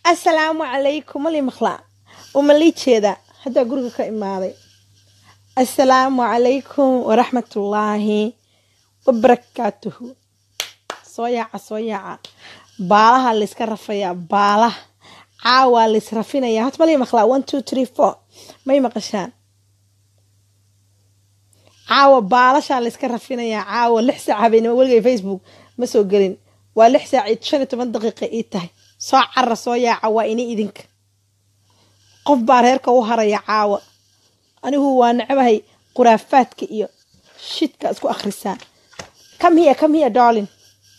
assalaamu calaykum mali maqlaa uma lii jeeda haddaa guriga ka imaaday assalaamu calaykum waraxmatullaahi wabarakaatuhu soo yaaca soo yaaca baalaha layska rafayaa baalaha caawaa lays rafinayaa horta malii maqlaa one two three four may maqashaan caawa baalashaa layska rafinayaa caawa lix saac habeenimo weligay facebook ma soo gelin waa lix saac iyo shan iyo toban daqiiqa ii tahay soo cara soo yaaca waa ini idinka qof baa reerka u haraya caawa anigu waa necbahay quraafaadka iyo shidka isku akhrisaan kam hiya kam hiya darlin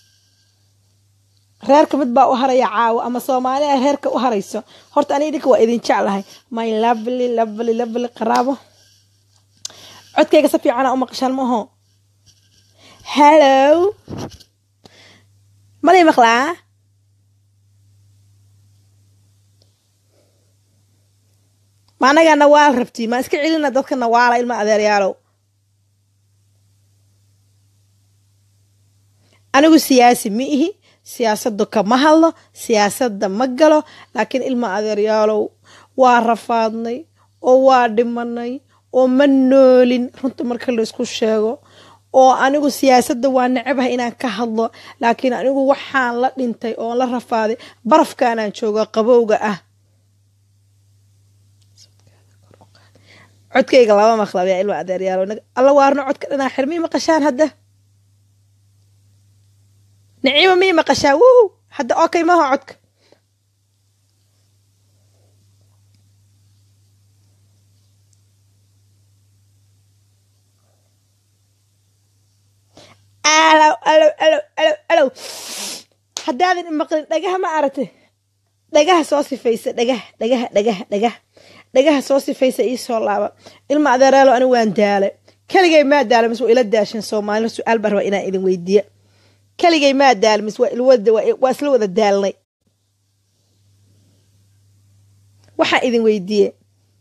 reerka mid baa u haraya caawa ama soomaaliya reerka u harayso horta ani idinka waa idin jeclahay my lovely lovely lovely qaraabo codkayga si fiicana u maqashaan maaho hello malay maqlaa ma anagaa nawaal rabti maa iska celina dadka nawaala ilma adeeryaalow anigu siyaasi ma ihi siyaasadda kama hadlo siyaasadda ma galo laakiin ilma adeeryaalow waa rafaadnay oo waa dhimanay oo ma noolin runta marka laysku sheego oo anigu siyaasadda waa necbaha inaan ka hadlo laakiin anigu waxaan la dhintay oo la rafaaday barafkaanaan joogo qabowga ah codkayga laba maqlab yaa ilma adeeryaalo alla waarno codka dhanaa xir mii maqashaan hadda niciima mii maqashaa wuu hadda okay maha codka alow alow alow alow alow haddaadan imaqlin dhagaha ma aragtay dhagaha soo sifaysa dhagaha dhagaha dhagaha dhagaha dhagaha soo sifaysa ii soo laaba ilma adeeraalo anigu waan daalay keligay maa daala mis waa ila daashan soomaalina su-aal baa rabaa inaan idin weydiiya keligay maa daala mis waa waa isla wada daalnay waxaa idin weydiiye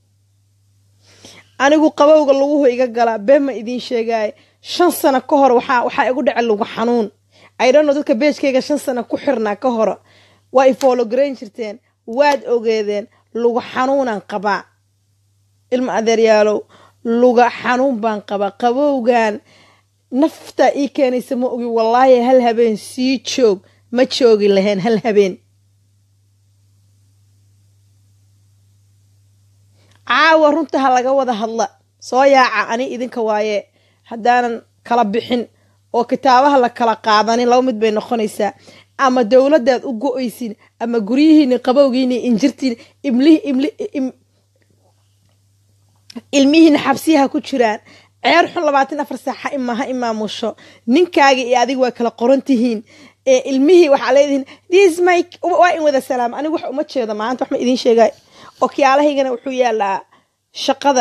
anigu qabowga laguhu iga galaa been ma idiin sheegaaye shan sano ka hor waxaa waxaa igu dhaca lugu xanuun idhono dadka beejkayga shan sano ku xirnaa ka horo waa i foologarayn jirteen waad ogeedeen luga xanuunaan qabaa ilma adeeryaalow luga xanuun baan qabaa qabowgan naftaa ii keenaysa ma ogi wallaahi hal habeen sii joog ma joogi lahayn hal habeen caawa runta ha laga wada hadla soo yaaca ani idinka waaye haddaanan kala bixin oo kitaabaha la kala qaadanin laba mid bay noqonaysaa ama dowladdaad u go-oysin ama guryihiini qabowgiini injirtiin ilmihiina xabsiyaha ku jiraan ceer xun labaatan afar saaxa ima ha imaamusho ninkaaga iyo adiga waa kala qoran tihiin ilmihii waxaa leedihiin thismy waa in wada salaam anigu wax uma jeedo maanta wax ma idiin sheegay okyaalahaygana wuxuu yaalaa shaqada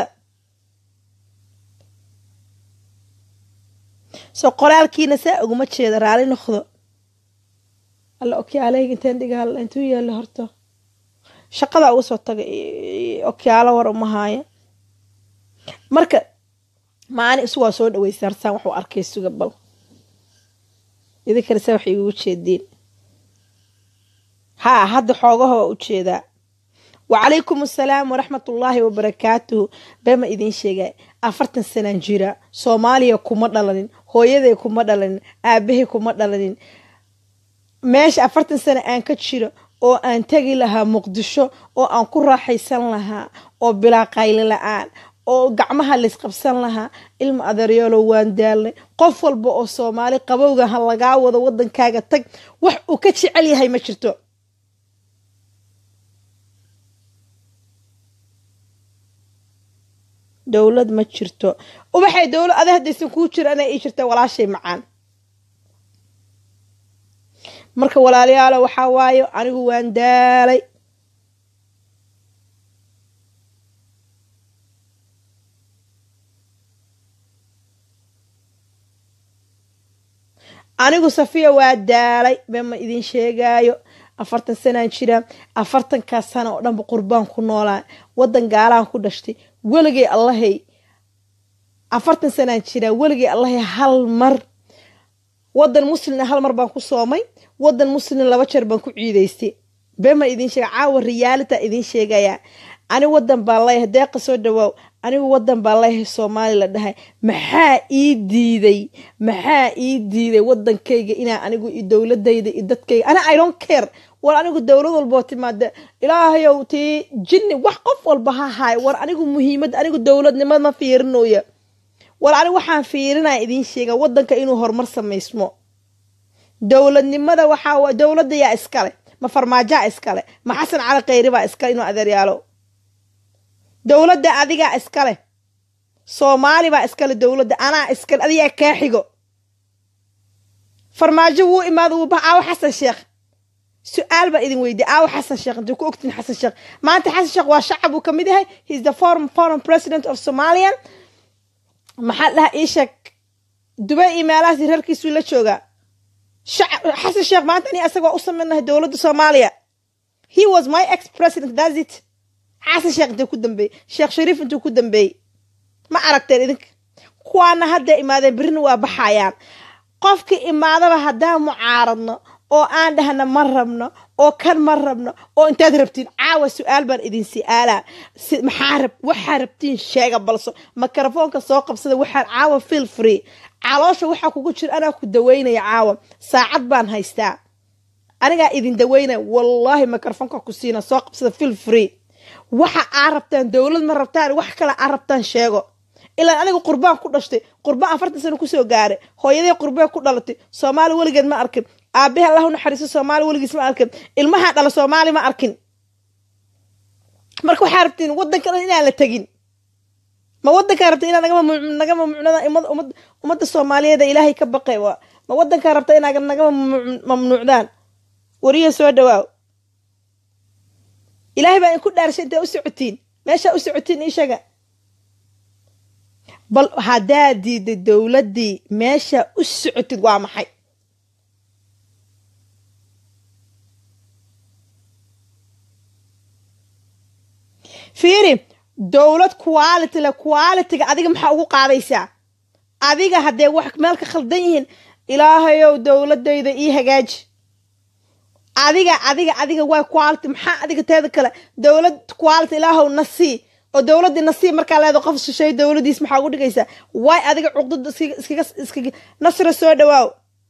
soo qoraalkiina saa uguma jeeda raali noqdo alla okyaalahayga intaan dhigaal intuu yaalla horta shaqadaa uga soo taga okyaalo war uma haaya marka maani isu waa soo dhaweysa harsaan waxuu arkay suga bal idinkana saa waxay igugu jeediin haa hadda xoogaha waa u jeedaa wacalaykum assalaam waraxmatullaahi wabarakaatuhu beema idiin sheegay afartan sanaan jira soomaaliya kuma dhalanin hooyaday kuma dhalanin aabahay kuma dhalanin meesha afartan sano aan ka jiro oo aan tegi lahaa muqdisho oo aan ku raaxaysan lahaa oo bilaa qayli la-aan oo gacmaha laysqabsan lahaa ilma adeeryaalow waan daalnay qof walba oo soomaali qabowga ha lagaa wado wadankaaga tag wax uu ka jecel yahay ma jirto dowlad ma jirto ubaxay dowlad ada haddaysan kuu jiro anaa ii jirta walaashay macaan marka walaalayaalo waxaa waayo anigu waan daalay anigu safiya waa daalay bema idin sheegaayo afartan sanaan jira afartankaa sana oo dhanba qurbaan ku noolaa wadan gaalaan ku dhashtay weligay allahay afartan sanaan jiraa weligay allahay hal mar wadan muslina hal mar baan ku soomay wadan muslina laba jeer baan ku ciidaystay bema idiin sheega caawa riyaalita idiin sheegaya ani wadan baan leeyahay deeqa soo dhawaaw anigu wadan baan leeyahay soomaali la dhahay maxaa ii diiday maxaa ii diiday wadankayga inaa anigu i dowladayda i dadkayga ana i don't care war anigu dowlad walboo timaade ilaahayow tii jinni wax qof walba ha haay war anigu muhiimad anigu dowladnimad ma fiirinoya war anigu waxaan fiirinaya idiin sheega wadanka inuu horumar samaysmo dowladnimada waxaa dowladda yaa iskale ma farmaajaa iskale ma xasan cali khayri baa iskale inuu adeeryaalo dowladda adigaa iskale soomaali baa iskale dowladda anaa iskale adigaa kaa xigo farmaajo wuu imaada wuu bax aawo xasan sheekh su-aal baa idin weydiye aawo xasan sheekh intuu ku ogtiin xasan sheekh maanta xasan sheekh waa shacab uu kamid yahay heis the foreign foreign president of somalian maxaa dhaha ii sheeg dubay iyo meelahaas reerkiisuu la joogaa xasan sheekh maanta ani asaga waa u samaynahay dowladda soomaaliya he was my ex president that's it xasan sheekh intuu ku dambeeyey sheekh shariif intuu ku dambeeyey ma aragteen idinka kuwaana hadday imaadeen berrina waa baxayaan qofkii imaadaba haddaan mucaaradno oo aan dhahna ma rabno oo kan ma rabno oo intaad rabtiin caawa su-aal baan idin si-aalaa maxaa rab waxaa rabtiin sheega balso mikrofoonka soo qabsada waxaan caawa feel free caloosha waxaa kugu jira anaa ku daweynaya caawa saacad baan haystaa anigaa idin daweynaya wallaahi mikrofoonka ku siina soo qabsada feel free waxa aa rabtaan dowlad ma rabtaan wax kale aa rabtaan sheego ilaa aniga qurbaan ku dhashtay qurbaan afartan sano kusoo gaaray hooyadii qurbee ku dhalatay soomaali weligeed ma arkin aabahe allah u naxariiso soomaali weligiis ma arkin ilmahaa dhala soomaali ma arkin marka waxaa rabtiin wadanka dhan inaan la tegin ma wadankaa rabta inaa naga mamnuucnada ummadda soomaaliyeed ilaahay ka baqay ma wadankaa rabta inaa naga mamnuucdaan wariya soo dhawaaw ilaahay baa inku dhaarshay intay u socotiin meeshaa u socotiin ishaga bal haddaa diiday dowladdii meesha u socotid waa maxay fiiri dowlad quality le qualitiga adiga maxaa ugu qaadaysaa adiga haddee wax meel ka khaldan yihiin ilaahayow dowladayda ii hagaaji adiga adiga adiga waa quality maxaa adiga teeda kale dowlad quality ilaahow na sii oo dowladdii nasiib markaa leeda qof shisheey dowladdiis maxaa ugu dhigaysaa waay adiga cuqdada iskaga iskaga nasra soo dhawaaw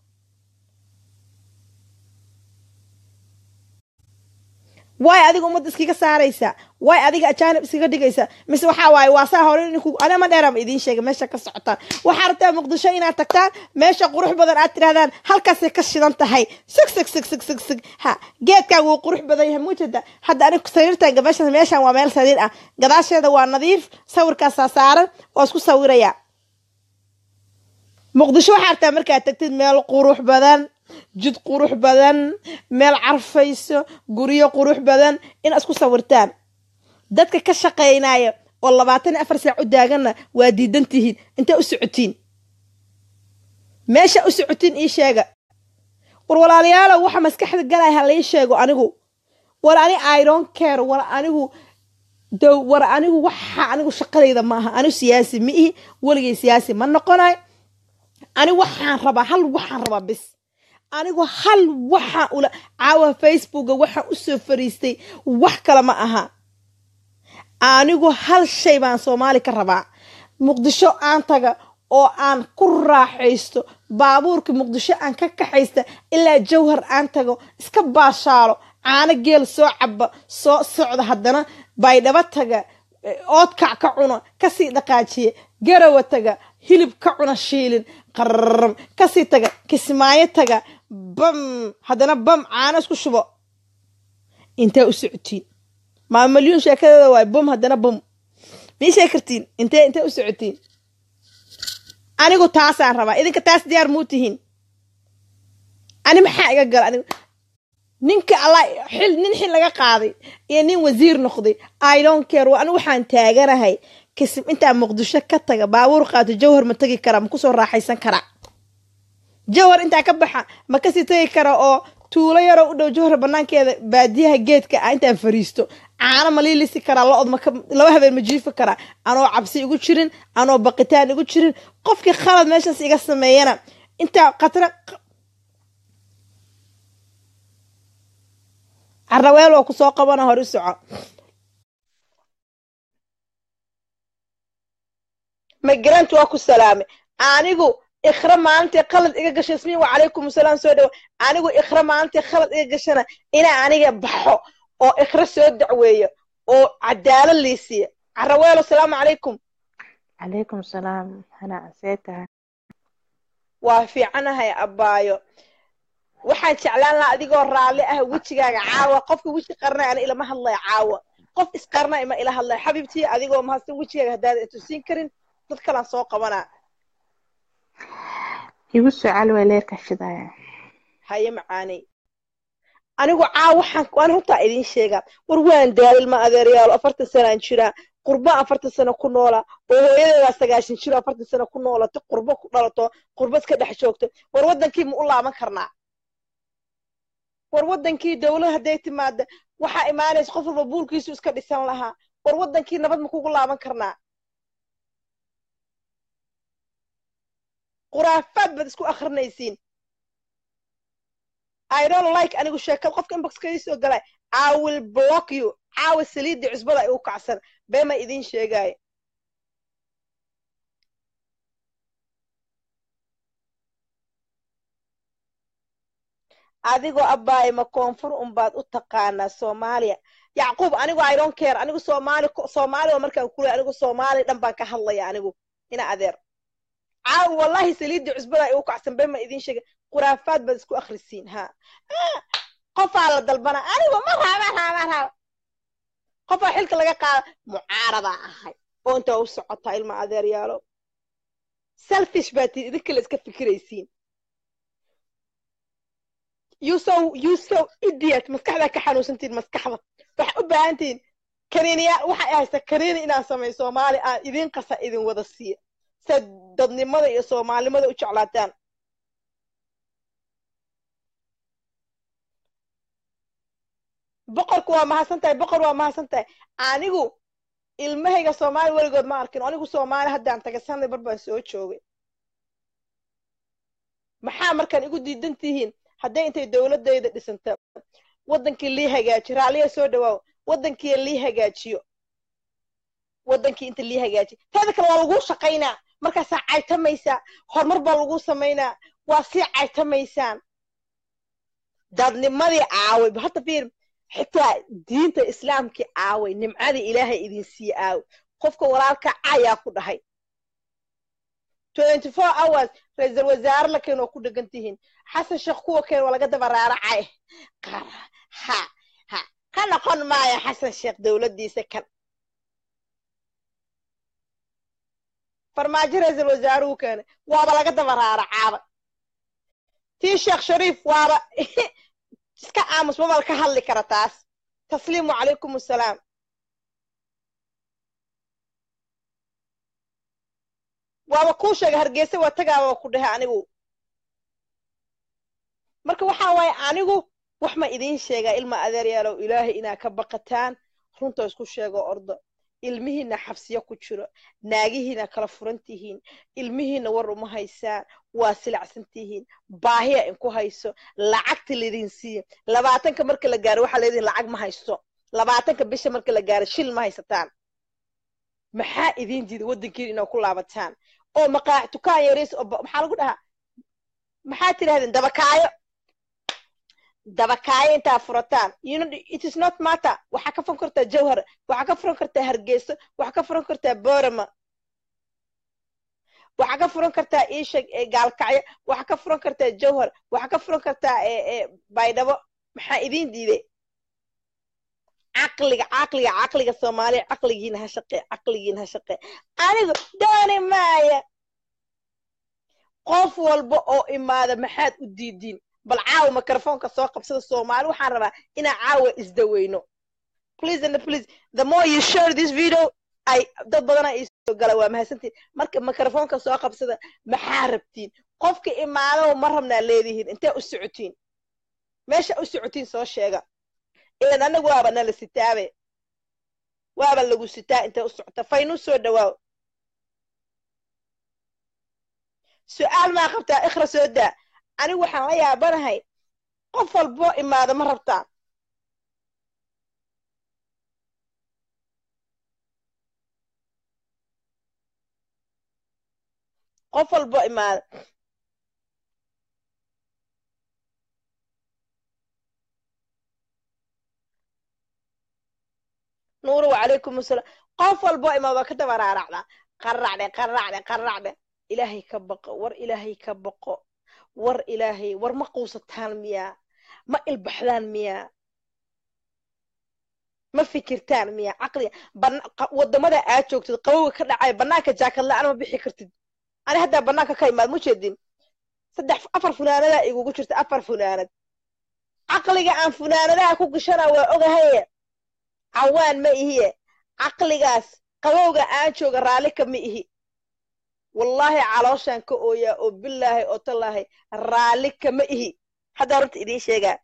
waay adiga ummadda iskaga saaraysaa waay adiga ajaanib iskaga dhigaysaa mise waxaa waaye waa saa hore ninku anama dheerama idiin sheega meesha ka socotaan waxaa rabtaa muqdisho inaad tagtaan meesha qurux badan aad tirahdaan halkaasay ka shidan tahay sig sig sig sig sig sig ha geedkaan wuu qurux badan yahay mujada hadda anigu sariirtan gabasha meeshan waa meel sariir ah gadaasheeda waa nadiif sawirkaasaa saaran waa isku sawirayaa muqdisho waxaa rabtaa markaad tagtid meel qurux badan jid qurux badan meel carfayso guryo qurux badan inaad isku sawirtaan dadka ka shaqaynaya oo labaatan iyo afar saac u daaganna waa diidan tihiin intay u socotiin meesha u socotiin ii sheega war walaalayaalow waxa maskaxda galaya ha lai sheego anigu war ani iron care war anigu dow war anigu waxa anigu shaqadayda maaha anigu siyaasi ma ihi weligay siyaasi ma noqonay ani waxaan rabaa hal waxaan rabaa bis anigu hal waxaa ula caawa facebooka waxaa usoo fariistay wax kale ma aha anigu hal shay baan soomaali ka rabaa muqdisho aan taga oo aan ku raaxaysto baabuurka muqdisho aan ka kaxaysta ilaa jawhar aan tago iska baashaalo caano geel soo caba soo socda haddana baydhabo taga oodkac ka cuno kasii dhaqaajiya garawa taga hilib ka cuna shiilin qarram kasii taga kismaayo taga bam haddana bam caano isku shubo intee u socotiin maa malyuun sheekadeeda waay bum haddana bum mii sheeg kartiin intee intee u socotiin anigu taasaan rabaa idinka taas diyaar muu tihiin ani maxaa iga gala anigu ninka alla xil nin xil laga qaaday iyo nin wasiir noqday i don't care anigu waxaan taaganahay kasim intaa muqdisho ka taga baabuur qaato jawhar ma tegi karaa ma kusoo raaxaysan karaa jawhar intaa ka baxa ma kasii tegi kara oo tuulo yaroo u dhow jawhar banaankeeda baadiyaha geedka ah intaan fariisto caano ma liilisi karaa lo-od laba habeen ma jiifi karaa anoo cabsi igu jirin anoo baqitaan igu jirin qofkii khalad meeshaas iga sameeyana intaa qatra carraweel oo ku soo qabana hor u soco migrant waa ku salaamay anigu ikhra maalintii khalad iga gasha ismiin wacalaykum asalaam soo dhawo anigu ikhra maalintii khalad iga gashana inaa aniga baxo oo ikhra soo dacweeyo oo cadaalad liisiya carraweelo asalaamu calaykum calaykum salaam hana see tahay waa fiicanahay abbaayo waxaan jeclaan lahaa adigoo raalli ah wejigaaga caawa qofka weji qarnay ana ilama hadlaya caawa qof isqarna ima ila hadlaya xabiibtii adigoo mahadsan wejigaaga haddaad itusiin karin dad kalaan soo qabanaa igu soo calway leerka shidaya haye macaaney anigu caawa waxaan waan runtaa idiin sheegaa war waan daalil ma adeeryaalo afartan sanaan jiraa qurba afartan sano ku noola oo hooyadeedaa sagaashan jiro afartan sano ku noolato qurbo ku dhalato qurba iska dhex joogto war waddankii ma u laaban karnaa war waddankii dawlad hadday timaada waxaa imaanaysa qof walba buulkiisu iska dhisan lahaa war waddankii nabad ma kugu laaban karnaa khuraafaad baad isku akrinaysiin i don't like anigu sheekad qofka inboxka ii soo galay i will block you caawa saliiddii cusbada igu kacsan beema idiin sheegaayo adigoo abbaay ma koonfur unbaad u taqaanaa soomaaliya yacquub anigu i don't care anigu soomaali soomaaliya markaan kulay anigu soomaali dhan baan ka hadlaya anigu ina adeer caawa wallahi saliiddii cusbada igu kacsan beema idiin sheegay khuraafaad baad isku akhrisiin ha qofaa la dalbana anigu ma raaba raaba raaba qofaa xilka laga qaada mucaaradaa ahay oo intaa u socotaa ilma adeeryaalo selfish baa tii idin kale iska fikiraysiin you so you so idiot maskaxdaa ka xanuunsantiin maskaxda waxaa u baahantihiin kaniiniyaa waxay haysta kaniini inaan sameeyo soomaali aan idin qasa idin wada siiya siad dadnimada iyo soomaalinimada u jeclaataan boqorku waa mahadsan tahay boqor waa mahadsan tahay anigu ilmahayga soomaali weligood ma arkin anigu soomaali haddaan tagay sanday bar baan soo joogay maxaa markaan igu diidan tihiin hadday intay dowladayda dhisanta waddankii lii hagaajiyo raalliya soo dhawaaw waddankii lii hagaajiyo waddankii inta lii hagaajiyo teeda kale waa laguu shaqaynaa markaasaa caytamaysaa horumar baa laguu samaynaa waa sii caytamaysaan dadnimadii caaway hadda fiir xitaa diinta islaamkii caaway nimcadii ilaahay idin sii aaway qofka walaalka cayaa ku dhahay twenty four hours ra-iisal wasaare la keen oo ku dhegan tihiin xasan sheekh kuwa keen waa laga daba raaracay ha ha ka noqon maayo xasan sheekh dowladdiisa kan farmaajo ra-iisal wasaaruhu keenay waaba laga daba raaracaaba tii sheekh shariif waaba iska aamus mabal ka hadli kara taas tasliimu calaykum assalaam waaba kuu sheega hargeysa waa tagaaba ku dhahay anigu marka waxaa waaye anigu wax ma idiin sheegaa ilma adeeryaalow ilaahay inaa ka baqataan runta isku sheego ordo ilmihiina xabsiyo ku jiro naagihiina kala furan tihiin ilmihiina war uma haysaan waa silacsan tihiin baahiya inku hayso lacagta laydin siiya labaatanka marka la gaaro waxaa leedihin lacag ma haysto labaatanka bisha marka la gaaro shil ma haysataan maxaa idiin diida waddankiina inaa ku laabataan oo maqaac tukaan yariis oo maxaa lagu dhahaa maxaa tidhahdeen dabakaayo dabakaayo intaa furataan you know it is not matter waxaa ka furan kartaa jawhar waxaa ka furan kartaa hargeyso waxaa ka furan kartaa borama waxaa ka furan kartaa iishag gaalkacyo waxaa ka furan kartaa jawhar waxaa ka furan kartaa baydhabo maxaa idiin diiday caqliga caqliga caqliga soomaaliya caqligiina ha shaqee caqligiina ha shaqee anigu dooni maaya qof walba oo imaada maxaad u diidiin bal caawa microfonka soo qabsada soomaali waxaan rabaa inaan caawa isdaweyno please and please the more you share this video ay dad badana iisoo gala waa mahadsantiin marka microfonka soo qabsada maxaa rabtiin qofka imaadaba ma rabnaa leedihiin intee u socotiin meesha u socotiin soo sheega ilan anagu waaba nala sitaabe waaba lagu sitaa intee u socota faynuu soo dhawaaw su-aal maa qabtaa ikhra soo daa anigu waxaan la yaabanahay qof walboo imaada ma rabtaan qof walbo imaada nuuru wacalaykum asalaam qof walbo imaada waa ka daba raaracdaa qaracdhe qaracdhe qaracdhe ilaahay ka baqo war ilaahay ka baqo war ilaahay war ma quusataan miyaa ma ilbaxdaan miyaa ma fikirtaan miyaa caqliga wadamada aad joogtid qabowga ka dhacay banaanka jaakad la-aan ma bixi kartid ani haddaa banaanka ka imaad ma jeedin saddex afar funaanadaa igugu jirta afar funaanad caqliga aan funaanadaha ku gashana waa ogahaye cawaan ma ihiye caqligaas qabowga aan jooga raalli ka ma ihi wallaahi calooshaan ka ooyaa oo bilaahi oo tallaahi raalli kama ihi haddaa runta idiin sheegaa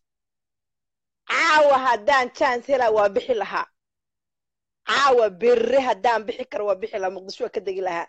caawa haddaan jance helaa waa bixi lahaa caawa berre haddaan bixi karo waa bixi lahaa muqdisho waa ka degi lahaa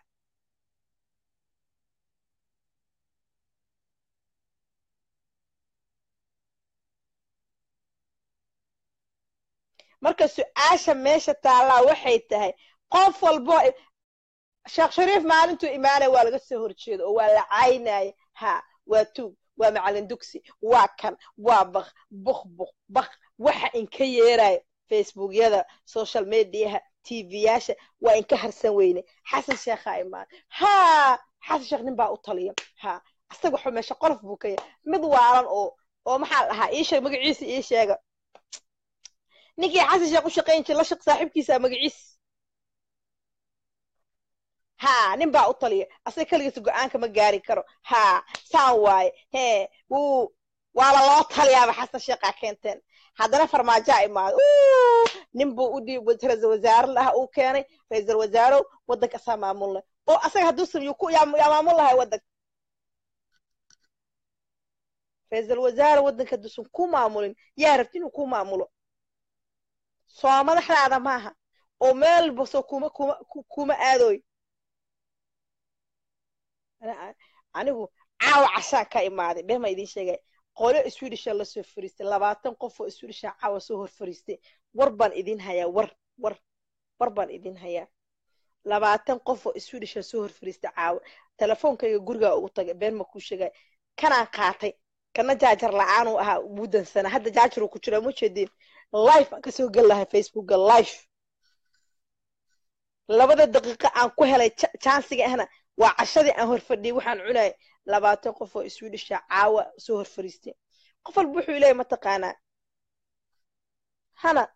marka su-aasha meesha taallaa waxay tahay qof walbo sheekh shariif maalintuu imaanaya waa laga soo horjeedo oo waa la caynaya ha waa tuug waa macalin dugsi waa kan waa bak buk buk bak waxa inka yeeraya facebookyada social mediaha tvyaasha waa inka harsan weyne xasan sheekhaa imaan ha xasan sheekh nin baa u taliya ha asaga waxuu meesha qolof buu ka yahay mid waalan oo oo maxaa la dhahaa iisheeg magaciisa ii sheega ninkii xasan sheekh u shaqayn jira la shaq saaxiibkiisa magaciis ha nin baa u taliya asaga keligiisa go-aanka ma gaari karo ha saan waaye hee wuu waaba loo taliyaaba xasan sheekhaa keenteen haddana farmaajaa imaado nin buu u dhiib ra-iisal wasaare laha uu keenay ra-iisal wasaarow waddanka asaa maamulnay oo asaga hadduusan yaa maamul lahay waddanka ra-iisal wasaare waddanka hadduusan ku maamulin yaa rabti inuu ku maamulo soo madaxdaada maaha oo meel baso kuma kuma kuma aadooy anigu caawa cashaan ka imaaday been ma idiin sheegay qolo swedisha lasoo fariistay labaatan qof oo swedisha caawa soo hor fariistay war baan idin hayaa war war war baan idin hayaa labaatan qof oo swedisha soo hor fariistay caawa telefoonkayga gurigaa ugu tagay been ma kuu sheegay kanaan qaatay kana jaajar la-aanuu ahaa muddansana hadda jaajaruu ku jiraa ma jeedin life aan kasoo geli lahay facebooka life labada daqiiqo aan ku helay jansiga ahna waa cashadii aan horfadhiyay waxaan cunayay labaatan qof oo swedisha caawa soo hor fariistay qof walba wuxuu leeyahy mataqaanaa hana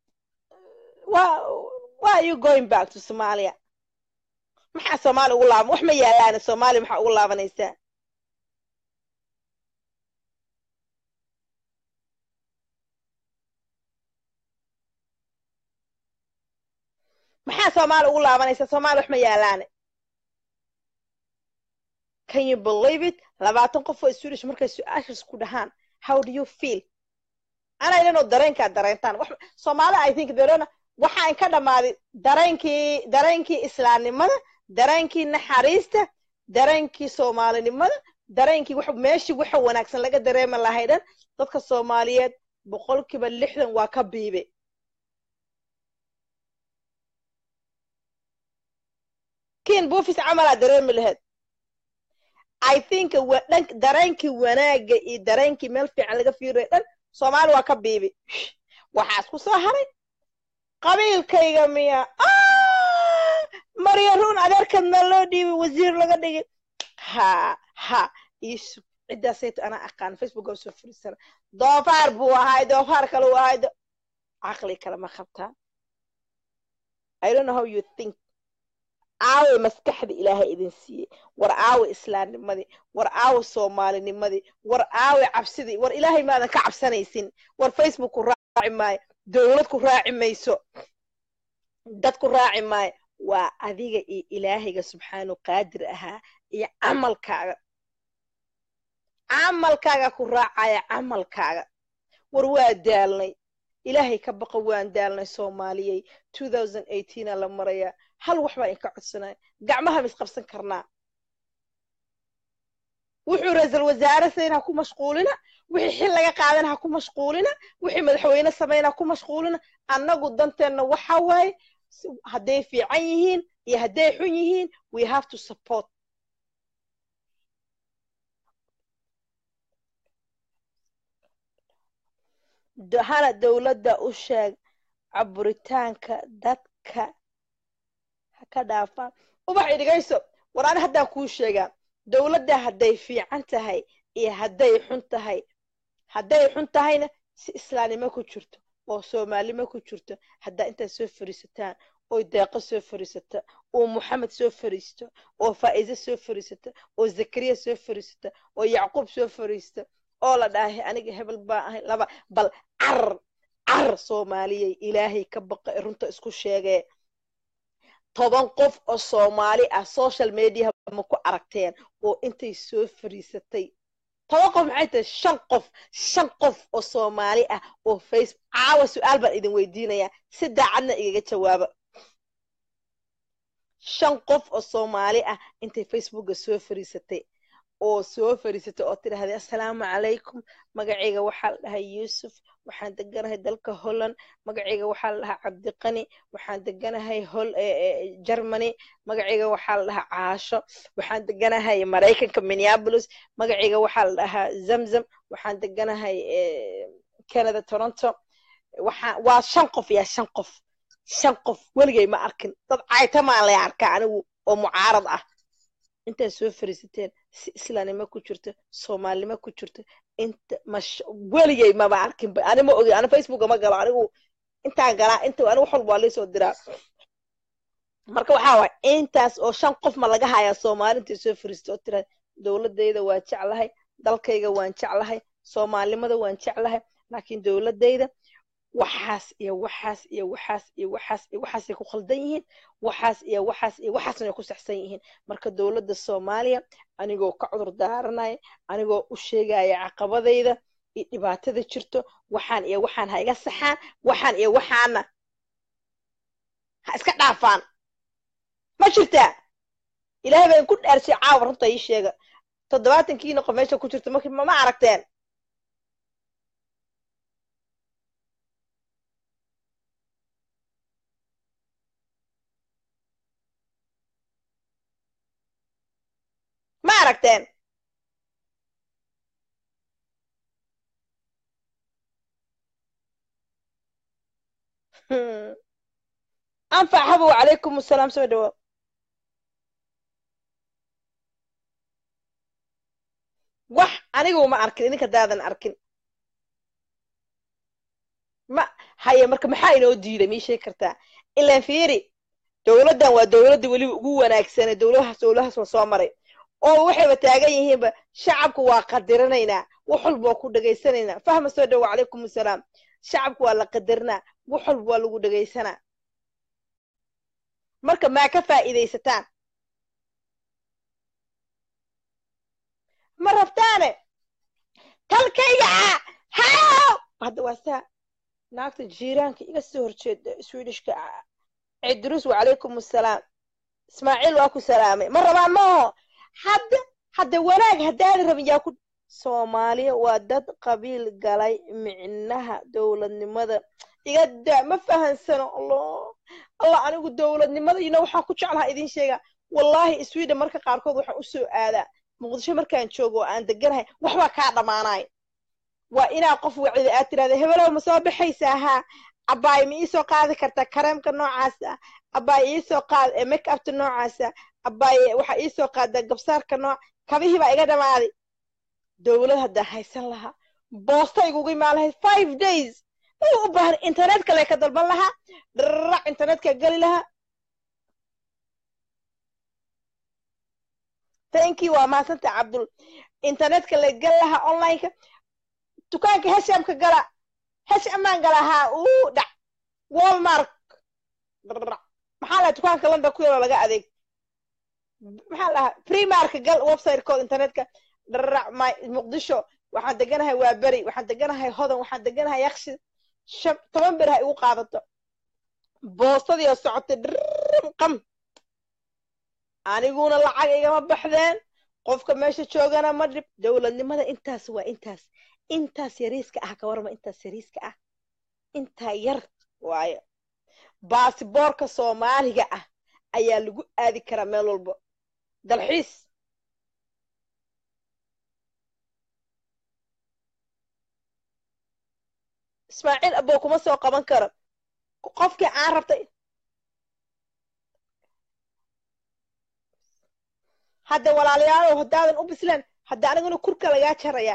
why are you going back to somalia maxaa soomaaliya ugu laaban wax ma yaalaan soomaaliya maxaa ugu laabanaysaa maxaa soomaaliya ugu laabanaysaa soomaaliya wax ma yaalaane can you believe it labaatan qof oo swedish markay su-aashaas ku dhahaan how do you feel ana idanoo dareenkaa dareentaan soomaali i think derona waxaa inka dhammaaday dareenkii dareenkii islaamnimada dareenkii naxariista dareenkii soomaalinimada dareenkii wax meeshii waxa wanaagsan laga dareemi lahay dhan dadka soomaaliyeed boqolkiiba lixdan waa ka biibe kiin buufis camalaa dareemi laheyd i think dhan dareenkii wanaagga iyo dareenkii meel fiican laga fiiraya dhan soomaali waa ka biibi waxaa isku soo haray qabiilkayga miya marya ruun adeerkeed meel loo dhiibay wasiir laga dhigay ha ha isu ciddaasayto anaa aqaan facebook oo soo furiisana doofaar buu ahay doofaar kale uu ahay caqli kale ma qabtaa i don't know how you think aawe maskaxda ilaahay idin siiyey war aawe islaamnimadii war aawe soomaalinimadii war aawe cabsidii war ilaahay maadan ka cabsanaysin war facebook ku raaci maayo dowlad ku raaci mayso dad ku raaci maayo waa adiga iyo ilaahayga subxaanu qaadir ahaa iyo camalkaaga camalkaaga ku raacaya camalkaaga war waa daalnay ilaahay ka baqa waan daalnay soomaaliyey a la marayaa hal wax baa inka codsanaya gacmaha mis qabsan karnaa wuxuu ra-iisal wasaare sayn ha ku mashquulina wixii xil laga qaadana ha ku mashquulina wixii madaxweyne samayna ha ku mashquulina annagu danteenna waxa waaye hadday fiican yihiin iyo hadday xun yihiin we have to support hana dowladda u sheeg caburitaanka dadka ha ka dhaafaan ubax idhigayso war ani haddaan kuu sheegaa dowladda hadday fiican tahay iyo hadday xun tahay hadday xun tahayna si islaamnimo ku jirto oo soomaalnimo ku jirto haddaa intaad soo fariisataan oo deeqo soo fariisata oo moxamed soo fariisto oo faa'iise soo fariisata oo zakariya soo fariisata oo yacquub soo fariista oo la dhahay aniga hebel baa ahay laba bal car car soomaaliyay ilaahay ka baqa runta isku sheegee toban qof oo soomaali ah social mediaha ma ku aragteen oo intay soo fariisatay toban qof maxay tahay shan qof shan qof oo soomaali ah oo facebook caawa su-aal baan idin weydiinayaa si daacadna igaga jawaaba shan qof oo soomaali ah intay facebooka soo fariisatay oo soo fariisatay oo tidhahday assalaamu calaykum magacayga waxaa la dhahay yuusuf waxaan deganahay dalka holland magacayga waxaa la dhahaa cabdiqani waxaan deganahay hol germany magacayga waxaa la dhahaa caasho waxaan deganahay maraykanka minneapolis magacayga waxaa la dhahaa zamzam waxaan deganahay canada toronto waxaa waa shan qof yaa shan qof shan qof weligay ma arkin dad caytamaan lay arkaa anigu oo mucaarad ah intaad soo fariisateen si islaamnimo ku jirto soomaalinimo ku jirto inta mash weligay maba arkin ani ma ogi ani facebooka ma galo anigu intaan galaa inta anigu wax walba waa liisoo diraa marka waxaa waay intaas oo shan qof ma laga hayaa soomaali intay soo fariisato oo tira dowladayda waa jeclahay dalkayga waan jeclahay soomaalinimada waan jeclahay laakiin dowladayda waxaas iyo waxaas iyo waxaas iyo waxaas iyo waxaasay ku khaldan yihiin waxaas iyo waxaas iyo waxaasna ku saxsan yihiin marka dowladda soomaaliya anigoo ka cudur daaranaya anigoo u sheegaya caqabadayda iyo dhibaatada jirto waxaan iyo waxaan ha iga saxaan waxaan iyo waxaana ha iska dhaafaan ma jirtaa ilaahay baan ku dhaarshay caawa runta ii sheega toddobaatankiina qof meesha ku jirta marki ma aragteen ma aragteen anfac habow calaykum asalaam soo dhawo wax anigu ma arkin idinka daadan arkin ma haye marka maxaa inoo diiday mii sheegi kartaa ilaan fiiri dowladdan waa dowladda weliba ugu wanaagsane dowladahaas dowladahaas la soo maray oo waxayba taagan yihiinba shacabku waa qadirinaynaa wax walba waa ku dhegaysanaynaa fahma soo dhawo calaykum asalaam shacabku waa la qadarinaa wax walba waa lagu dhegaysanaa marka maa ka faa'iidaysataan ma rabtaane talkayga haw hadda waa saa naagta jiiraanka iga soo horjeeda swedishka cidrus wacalaykum assalaam ismaaciil waa ku salaamay ma rabaan maaho hadda hadda wanaag haddaana rabin yaa ku soomaaliya waa dad qabiil galay micnaha dowladnimada iga daa ma fahansano allah allah anigu dowladnimada ino waxaan ku jeclaha idin sheegaa wallaahi sweden marka qaarkood waxaan u soo aadaa muqdisho markaan joogo oo aan deganahay waxbaa kaa dhammaanay waa inaa qof wacida aad tirahda hebelow ma soo baxaysaa haa abbaay ma iisoo qaadi kartaa kareemka noocaas ah abbaay iisoo qaad make upta noocaasa abbaay waxaa iisoo qaadaa gabsaarka nooc kabihii baa iga dhammaaday dowlad haddaan haysan lahaa boosta igugu imaan lahayd five days u u baahan internet kale ka dalban lahaa dharac internetka geli lahaa thank you waa mahadsanta cabdul internetka la geli lahaa onlineka dukaanka heshamka gala heshamaan gala haa uu dhac walmark dharac maxaa lahaa dukaanka london ku yaroo laga adeeg maxaa lahaa primarka gal websitecooda internetka dharac my muqdisho waxaan deganahay waa beri waxaan deganahay hodan waxaan deganahay yakshi shan toban beri ha igu qaadato boostadii oo socotay dhram qam aniguna lacag igama baxdeen qofka meesha joogana ma dhib dowladnimada intaas waa intaas intaas yariiska ah ka warma intaas yariiska ah intaa yar waayo baasiboorka soomaaliga ah ayaa lagu aadi karaa meel walba dalxiis ismaaciil abow kuma soo qaban karo qofkii aan rabtay hadda walaalayaalow haddaadan u bislaan hadda aniguna kurka lagaa jarayaa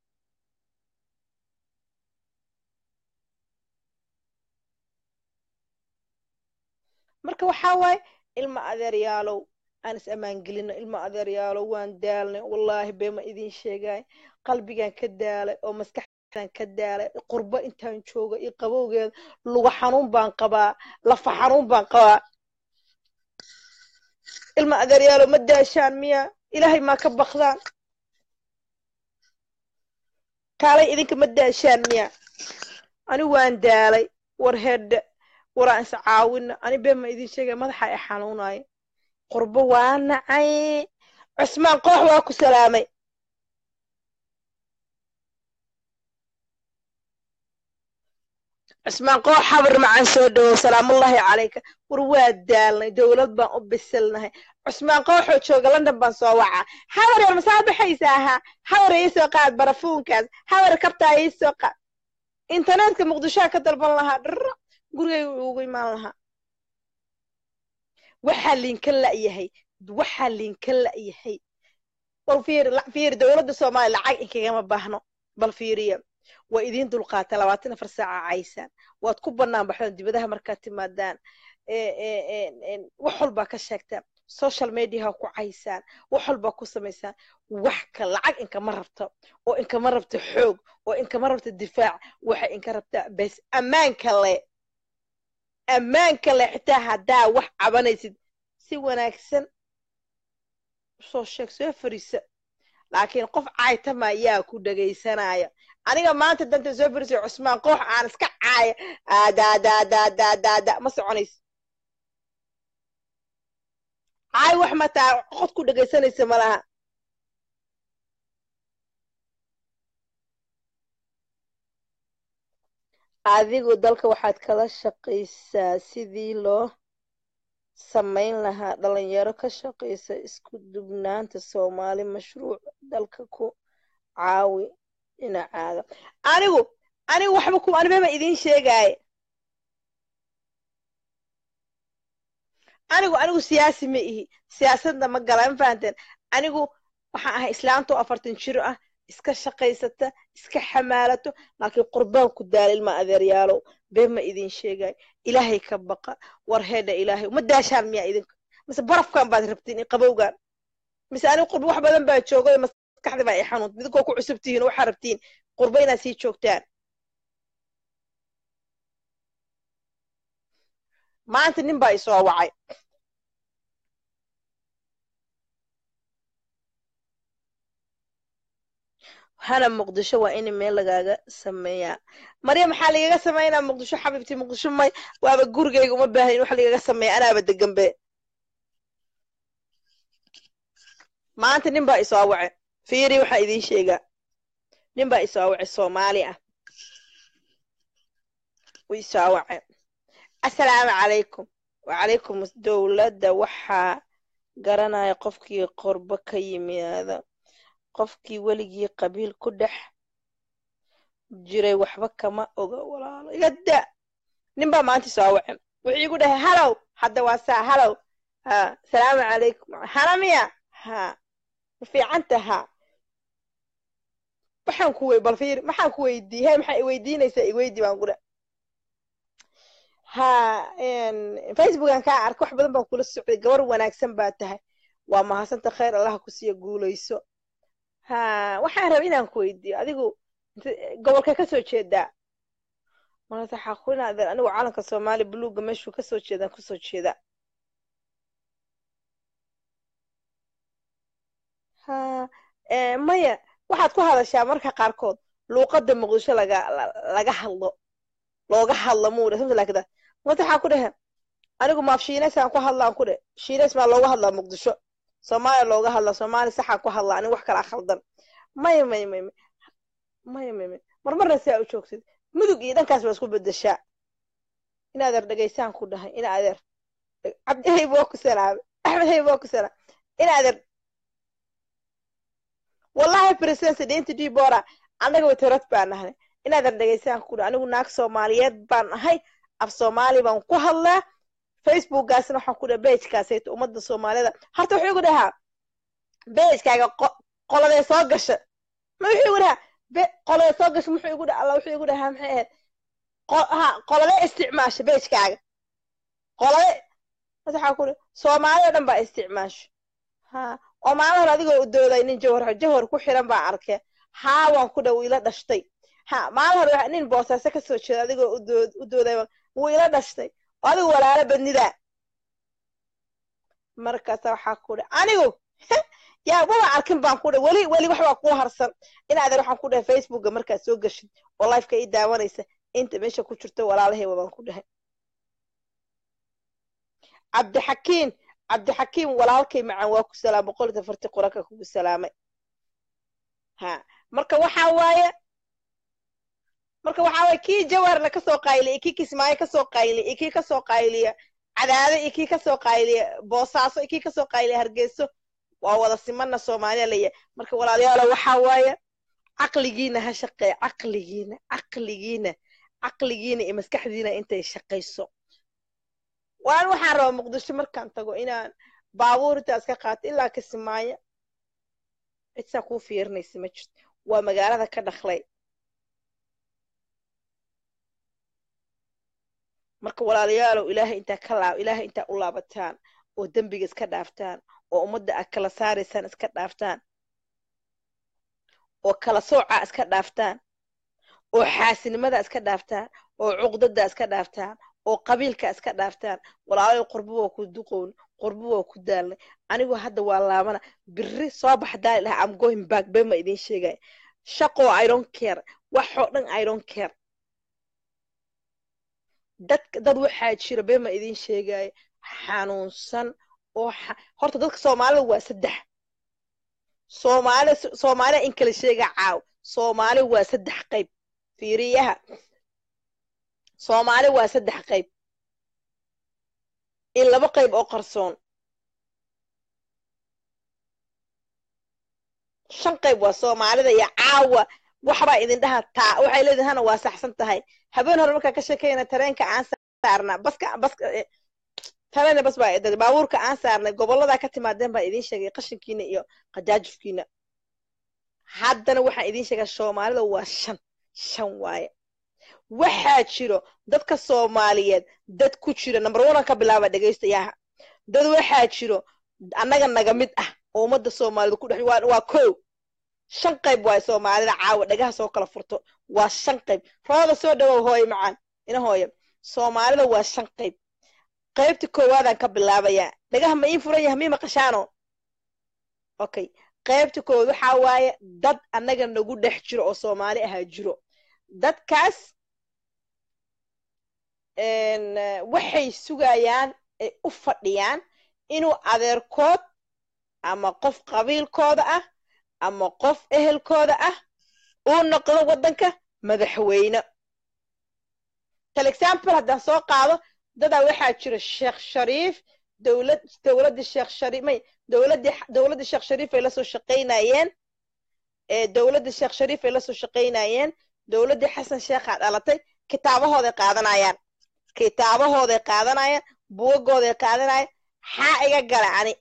marka waxaa waaye ilma adeeryaalow aan is ammaan gelino ilma adeeryaalow waan daalnay wallaahi beema idin sheegay qalbigaan ka daalay oo maskaxdaan ka daalay qurbo intaan jooga iyo qabowgeeda luga xanuun baan qabaa lafa xanuun baan qabaa ilma adeeryaalow ma daashaan miya ilaahay maa ka bakdaan kaalay idinka ma daashaan miya ani waan daalay war hedhe waraan is caawina ani been ma idin sheegay madaxa i xanuunaayo qurbo waa nacay cusmaan koox waa ku salaamay cusmaan koox habar macaan soo dhowow salaamullaahi calayka war waa daalnay dowlad baan u bisilnahay cusmaan kooxoo jooga london baan soo wacaa habar yar masaa baxaysa ahaa habar ii soo qaad barafuunkaas habar kabtaa ii soo qaad internetka muqdishoa ka dalban lahaa dhra gurigay ugu imaan lahaa waxaa liinka la'yahay waxaa liinka la'yahay bal fiir fiir dowladda soomaaliya lacag inkagama baahno bal fiiriya waa idiin dulqaata labaatan afar saaca caysaan waad ku bannaan baxdaan dibadaha markaad timaadaan wax walbaa ka sheegtaan social mediaha ku caysaan wax walbaa ku samaysaan wax ka lacag inkama rabto oo inkama rabto xoog oo inkama rabto difaac waxay inka rabtaa bes ammaanka le ammaanka le xitaa haddaa wax cabanaysid si wanaagsan soo sheeg soo fariisa laakiin qof caaytama ayaa ku dhegaysanaya aniga maanta danta soo fariisay cusmaan koox aan iska caaya daadaadaadaadaada ma soconayso caay wax mataa qod ku dhegaysanaysa ma laha adigu dalka waxaad kala shaqaysaa sidii loo samayn lahaa dhalinyaro ka shaqaysa isku dubnaanta soomaali mashruuc dalka ku caawi dhinacaaga anigu anigu waxba ku anibama idiin sheegaaye anigu anigu siyaasi ma ihi siyaasadna ma gala ma fahanteen anigu waxaan ahay islaantoo afartan jiro ah iska shaqaysata iska xamaalato laakiin qurbaan ku daala ilma adeeryaalow been ma idin sheegayo ilaahay ka baqa war heedha ilaahay ma daashaan miyaa idinka mise barafkan baad rabtiin i qabowgan mise anigu qurbo wax badan baa joogayo maskaxda baa i xanuunta idinkoo ku cusub tihiin waxaa rabtiin qurbo inaad sii joogtaan maanta nin baa isoo wacay hana muqdisho waa in meel lagaaga sameeyaa marya maxaa lagaga sameynaa muqdisho xabiibtii muqdisho may waaba gurigayga uma baahan in wax lagaga sameeya anaaba deganbe maanta nin baa isoo wace fiiri waxaa idiin sheegaa nin baa isoo wace soomaali ah u isoo wace assalaamu calaykum wacalaykum dowladda waxaa garanaya qofkii qorbo ka yimaada qofkii weligii qabiil ku dhex jiray waxba kama oga walaalo iga da nin baa maanta soo wace wuxuu igu dhahay halow hadda waa saa halow ha salaamu calaykum hanamiya ha ma fiicanta ha waxaan ku wey bal fiir maxaan ku weydii he maxaa iweydiinaysaa iweydi baan ku dhe ha facebookan kaa arka wax badan baan kula socday gabar wanaagsan baa tahay waa mahadsanta khayr allaha ku siiya guulayso ha waxaan raba inaan ku weydiiyo adigu gobolka ka soo jeedaa markaase xaquna adeer anigu calanka soomaaliya buluugga meeshuu kasoo jeedaan kusoo jeeda ha maya waxaad ku hadashaa marka qaarkood luuqadda muqdisho laga laga hadlo looga hadlo muudha samta laakida mata waxaa ku dhehe anigu maaf shiineysaan ku hadlaan ku dhe shiines maa looga hadlaa muqdisho soomaaliya looga hadlaa soomaaliya saxaan ku hadlaa anigu wax kalaa khaldan maya maya maya maya maya maya marmarna saa u joogtid mudug iyo dhankaas baa isku bedeshaa in adeer dhegaysaan ku dhahay in adeer cabdihayb waa ku salaamay axmed hayb waa ku salaamay in adeer wallahi president deynta dibora annaga watarad baa nahnay inaadan dhegaystaan ku anigu naag soomaaliyeed baan ahay af soomaali baan ku hadlaa facebookgaasna waxaan ku dhaha bejkaasayto ummadda soomaalida horta wuxuu igu dhahaa bejkaaga qoladee soo gasha ma wuxuu igu dhahaa qoladee soo gasha muxuu igu dhaha alla wuxuu igu dhahaa maxay ahayd ha qoladee isticmaasha bejkaaga qolade waxaa ku soomaali oo dhan baa isticmaasho ha oo maalin hore adigoo u dooday nin jawhar jawhar ku xiran baa arkay haa waan ku dha wuu ila dhashtay ha maalin hore nin boosaaso ka soo jeeda adigoo u dooday wuu ila dhashtay oo adigu walaalo badnidaa markaasa waxaa ku dha anigu yaa waba arkin baan ku dha weli weli waxbaa kuu harsan inaadan waxaan ku dhahay facebookga markaad soo gashid oo lifeka ii daawanaysa inta meesha ku jirto walaalahayba baan ku dhahay cabdixakiin cabdixakiim walaalkay macaan waa ku salaam boqol iyo afartii qoranka kugu salaamay ha marka waxaa waaye marka waxaa waaye kii jawarna kasoo qayliya kii kismaayo kasoo qayliya iyo kii kasoo qayliya cadaado iyo kii kasoo qayliya boosaaso iyo kii kasoo qayliya hargeyso waa wada simana soomaaliya leeyahay marka walaalayaalo waxaa waaye caqligiina ha shaqeeya caqligiina caqligiina caqligiina iyo maskaxdiina intay shaqayso waan waxaan rabaa muqdisho markaan tago inaan baabuur intaas ka qaato ilaa kismaayo cidsaa kuu fiirinaysa ma jirto waa magaalada ka dhaqlay marka walaalayaalow ilaahay intaa ka laab ilaahay intaa u laabataan oo dembiga iska dhaaftaan oo ummadda aad kala saaraysaan iska dhaaftaan oo kala soocaa iska dhaaftaan oo xaasinimada iska dhaaftaan oo cuqdada iska dhaaftaan oo qabiilka iska dhaaftaan walaalayo qurbo waa ku duqown qurbo waa ku daalnay anigu hadda waa laabana biri soo bax daali lahaa am going back bema idin sheegaya shaqoo i don't care waxoo dhan i don't care dad dad waxaa jira bema idin sheegaya xanuunsan oo horta dadka soomaalida waa saddex soomaali soomaaliya in kala sheega caaw soomaali waa saddex qayb fiiriyaha soomaali waa saddex qayb in laba qayb oo qarsoon shan qayb waa soomaalida iyo caawa waxbaa idin dhaha taa waxay leedihin hana waa saxsan tahay habeen hore markaa ka sheekayna tareenka aan saarnaa baska baska tareen bas baa idin baabuurka aan saarnay gobolladaa ka timaadeen baa idin sheegay qashinkiina iyo qajaajufkiina haddana waxaan idin sheegaa soomaalida waa shan shan waaye waxaa jiro dadka soomaaliyeed dad ku jira number onean ka bilaaba dhegaystayaha dad waxaa jiro annaga naga mid ah oo ummadda soomaalida ku dhex waa kow shan qayb waaye soomaalida caawa dhagaha soo kala furto waa shan qayb rooda soo dhawow hooye macaan ina hooye soomaalida waa shan qayb qaybta koowaadaan ka bilaabayaa dhagaha ma ii furan yahay mii maqashaano okay qaybta koowaad waxaa waaye dad annaga nagu dhex jiro oo soomaali ahaa jiro dadkaas waxay sugayaan ay u fadhiyaan inuu adeerkood ama qof qabiilkooda ah ama qof ehelkooda ah uu noqdo waddanka madaxweyne tal example haddaan soo qaado dadaa waxaa jira sheekh shariif dowlad dowladdii sheekh shariif may dowladdii dowladdii sheekh shariif ay lasoo shaqaynayeen dowladdii sheekh shariif ay lasoo shaqaynayeen dowladdii xasan sheekhaa dhalatay kitaabahooday qaadanayaan kitaabahooday qaadanayaan buugagooday qaadanayaan xaa iga gala ani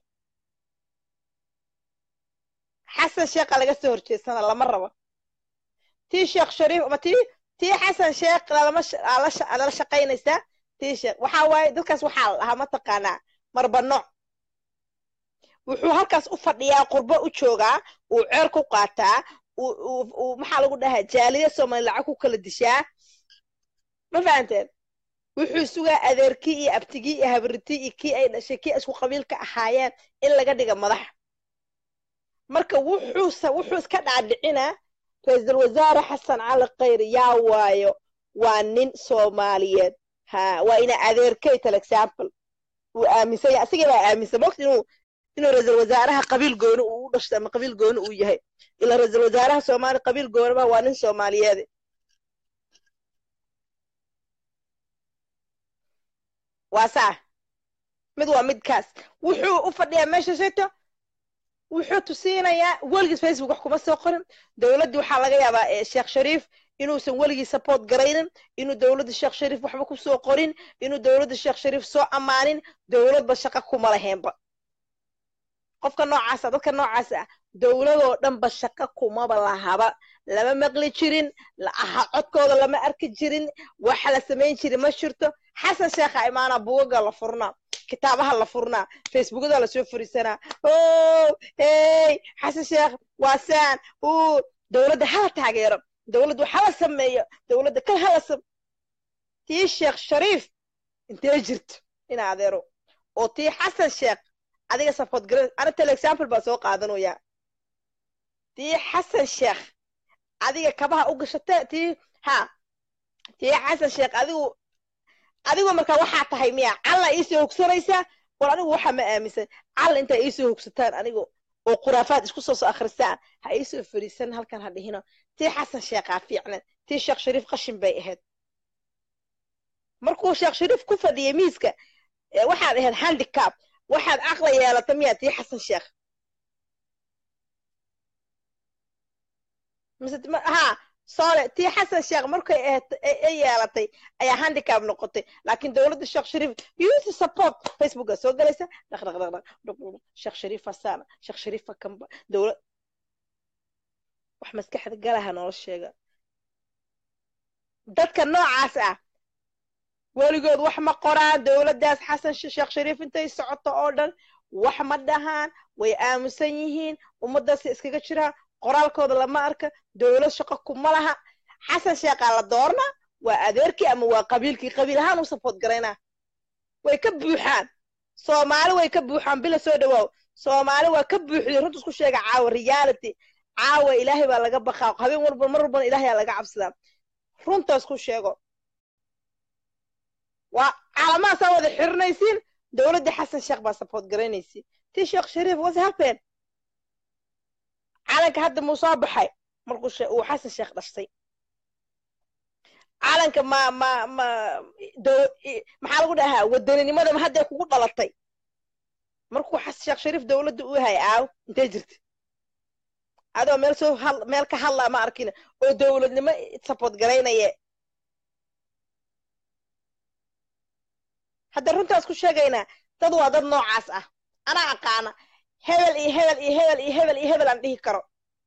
xasan sheekha laga soo horjeedsana lama rabo tii sheekh shariif ama tii tii xasan sheekh lala shaqaynaysaa tii sheekh waxaa waaye dadkaas waxaa la dhahaa mataqaanaa marba nooc wuxuu halkaas u fadhiyaa qurbo u joogaa uu ceer ku qaataa uu maxaa lagu dhahaa jaaliya soomaali lacag ku kala dishaa ma fahanteen wuxuu sugaa adeerkii iyo abtigii iyo habritii iyo kii ay dhashay kii isku qabiilka ahaayeen in laga dhiga madax marka wuxuuse wuxuu iska dhaadhicinaa ra-iisul wasaare xasan cali khayr yaa waayo waa nin soomaaliyeed ha waa ina adeerkay tal example uu aaminsan yahay asigii baa aaminsan mogta inuu inuu ra-iisul wasaaraha qabiil gooni uu u dhashtay ama qabiil gooni uu yahay ilaa ra-iisul wasaaraha soomaali qabiil gooniba waa nin soomaaliyeed waa saa mid waa midkaas wuxuu u fadhiyaa meesha shayto wuxuu tusiinayaa weligiis facebook wax kuma soo qorin dowladdii waxaa laga yaabaa sheekh shariif inuusan weligii support garaynin inuu dowladda sheekh shariif waxba ku soo qorin inuu dowladda sheekh shariif soo ammaanin dowladba shaqo kuma laheenba qofka noocaasa dadka noocaas ah dowladoo dhanba shaqo kumaba lahaba lama maqli jirin aha codkooda lama arki jirin waxa la samayn jiri ma jirto xasan sheekha imaanaa bugaga la furnaa kitaabaha la furnaa facebookada lasoo furisanaa o hey xasan sheekh waa saan u dowladda hala taageero dowladdu hala sameeyo dowladda kal hala sam tii sheekh shariif intee jirto ina adeero oo tii xasan sheekh adiga support garan ana tele example baa soo qaadanaya tii xasan sheekh adiga kabaha u gashata tii ha tii xasan sheekh adigu adigu marka waxaa tahay miya calla iisoo hogsanaysaa war anigu waxa ma aaminsan calla intaa iisoo hogsataan anigu oo khuraafaad isku soo soo akhrisaan ha iisoo fadhiisan halkan ha dhihino tii xasan sheekhaa fiicnan tii sheekh shariif qashin bay ahayd markuu sheekh shariif ku fadhiyay miiska waxaad ahayd handicap waxaad aqla yeelata miya tii xasan sheekh ha sole tii xasan sheekh markay ay yeelatay ayaa handicap noqotay laakiin dowladda sheekh shariif youth support facebooka soo galaysa dhaq dhaq dhaq dhaq sheekh shariifa saana sheekh shariifa kamba dowlad wax maskaxda galaha noola sheega dadka noocaas ah weligood wax ma qoraan dowladdaas xasan sheekh shariif intay socoto oo dhan wax ma dhahaan way aamusan yihiin ummaddaas iskaga jiraan qoraalkooda lama arka dowlad shaqo kuma laha xasan sheekhaa la doorna waa adeerkii ama waa qabiilkii qabiil ahaan u support garaynaa way ka buuxaan soomaali way ka buuxaan bila soo dhawaaw soomaali waa ka buuxday runta isku sheega caawa reality caawa ilaahay baa laga baqaa habeen walba mar walbana ilaahay laga cabsadaa runtaas ku sheego waa caalamahaasaa wada xirinaysiin dowladda xasan sheekh baa support garaynaysiin tii sheekh shariif was happen calanka hadda muu soo baxay markuu uu xasan sheekh dhashtay calanka ma ma ma maxaa lagu dhahaa wadaninimada hadday kugu dhalatay markuu xasan sheekh shariif dowladda u yahay aaw intee jirta adoo meel soo meel ka hadlaa ma arkin oo dowladnimo support garaynaye hadda runtaas ku sheegaynaa dad waa dad noocaas ah anaa aqaana hebel iyo hebel iyo hebel iyo hebel iyo hebel aan dhihi karo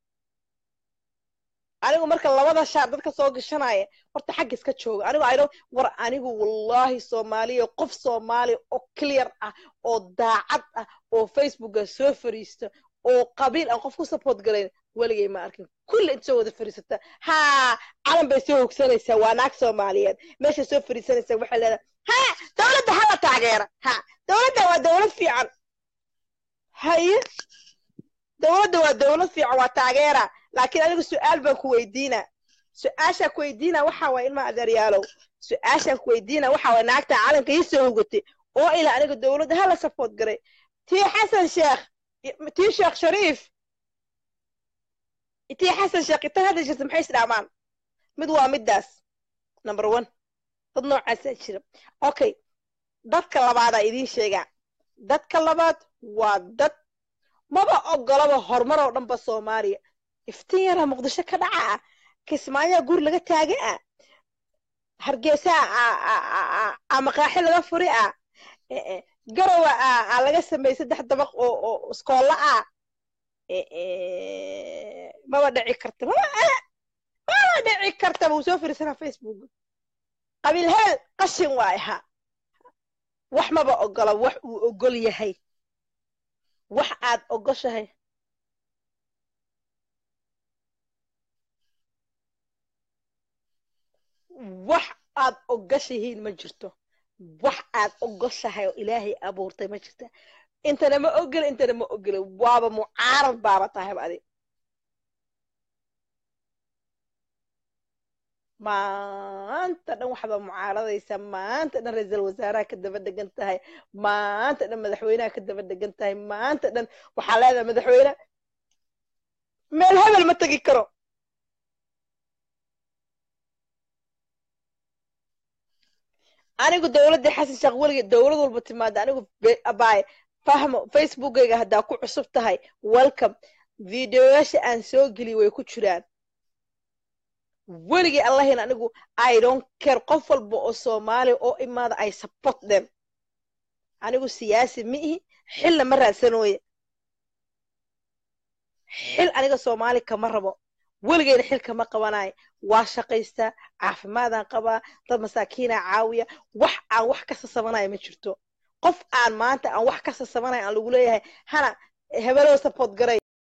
anigu marka labada shaar dadka soo gashanaya horta xagga iska jooga anigu aydo war anigu wallahi soomaaliya qof soomaaliya oo clear ah oo daacad ah oo facebooka soo fariisto oo qabiil aan qof ku support galayn weligay ma arkin kulli inta soo wada fariisata haa calan bay soo hogsanaysaa waa naag soomaaliyeed meesha soo fariisanaysaa waxay leedahay ha dowladda hala taageera ha dowladda waa dowlad fiican haye dowladda waa dowlad fiican waa taageera laakiin anigu su-aal baan ku weydiinaa su-aashaan ku weydiina waxa waay ilma adeeryaalow su-aashaan ku weydiina waxa waay naagta calanka ii soo hogatay oo ila aniga dowladda hala support garay tii xasan sheekh tii sheekh shariif tii xasan sheekh inta hadda jirta maxay isdhaamaan mid waa middaas number one dad noocaasaa jira okay dadka labaadaa idiin sheegaa dadka labaad waa dad maba ogolaba horumar oo dhanba soomaaliya iftiin yaraa muqdisho ka dhaca ah kismaayaa guur laga taaga ah hargeysaa a maqaaxi laga furi ah garowa a laga sameeyey saddex dabaq oo oo iskoolla ah maba dhici karta maba maba dhici karta wuu soo firisanaa facebook qabiil heel qashin waay ha wax maba ogola wax uu ogol yahay wax aad ogoshahay wax aad ogashihiin ma jirto wax aad ogoshahay oo ilaahay abuurtay ma jirta intana ma ogela intana ma ogela waaba mucaarad baaba tahayba adi maanta dhan waxbaa mucaaradaysa maanta dhan ra-iisal wasaaraha ka daba degan tahay maanta dhan madaxweynaha ka daba degan tahay maanta dhan waxaa leedahay madaxweyne meel hebel ma tegi karo anigu dowladda xasan sheekh weligeed dowlad walba timaada anigu abaay fahmo facebookayga haddaa ku cusub tahay welcome videoyaasha aan soo geliy way ku jiraan weligay allahin anigu i don't care qof walba oo soomaaliya oo imaada i support them anigu siyaasi ma ihi xilna ma raadsanooye xil aniga soomaali kama rabo weligeyna xil kama qabanayo waa shaqaystaa caafimaadaan qabaa dad masaakiinaa caawiya wax aan wax ka sasabanaya ma jirto qof aan maanta aan wax ka sasabanaya aan lagu leeyahay hana hebelow support garay